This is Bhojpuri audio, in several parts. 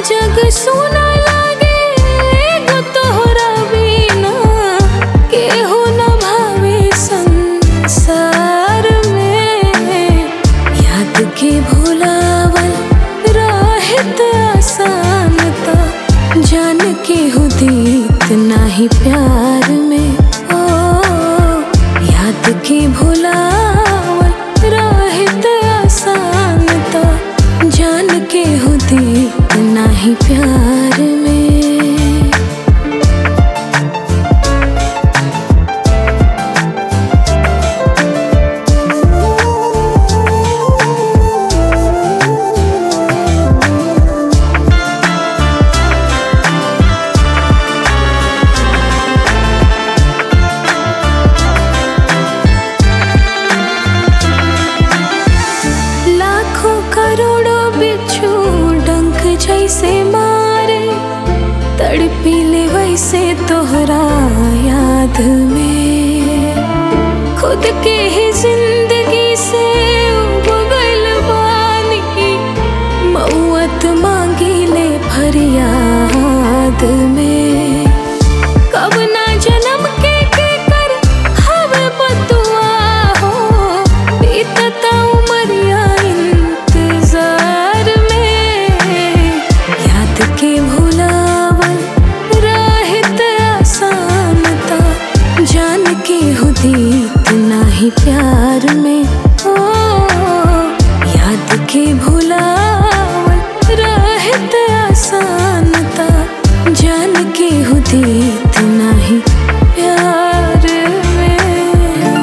जग सुना लागे एगो तोहरा बिना केहू न भावे संसार में याद के भुलावल राहत आसान त जान के हो दीत नाही प्यार में ओ याद के भुलावल राहत आसान त जान के हो दीत नाही प्यार में लाखों करोड़ों बिच्छू डंक जैसे मारे तड़पी ले वैसे तोहरा याद में खुद के ही जिंदगी से उबगल बानी मौत मांगी ले फरियाद में कब ना जन्म के के कर हवे बतुआ हो बीतता उमरिया इंतजार में याद के भुलावल राहत आसान ता जान के हो दीत नाही प्यार में ओ याद के भुलावल राहत आसान ता जान के हो दीत नाही प्यार में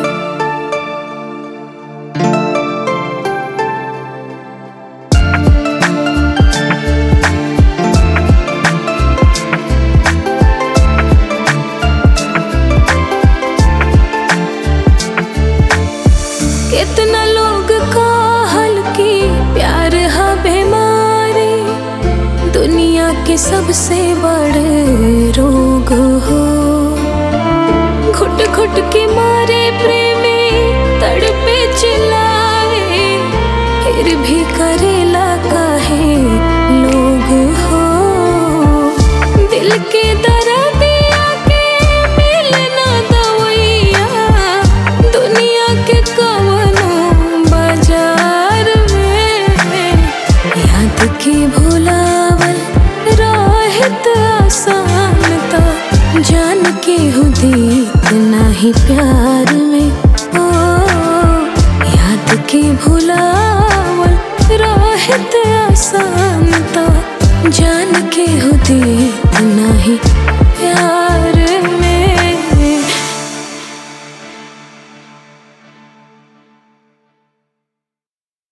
कितना लोग कहल की प्यार हा बीमारी दुनिया के सबसे बड़े रोग हो घुट घुट के मारे प्रेमी तड़पे चिल्लाए फिर भी करेला काहे लोग हो दिल के दर्दिया के मिलना दवैया दुनिया के कवनो बाजार में याद के भुलावल राहत आसान ता जान के हो दीत नाही प्यार में ओ याद के भुलावल राहत आसान ता जान के हो दीत नाही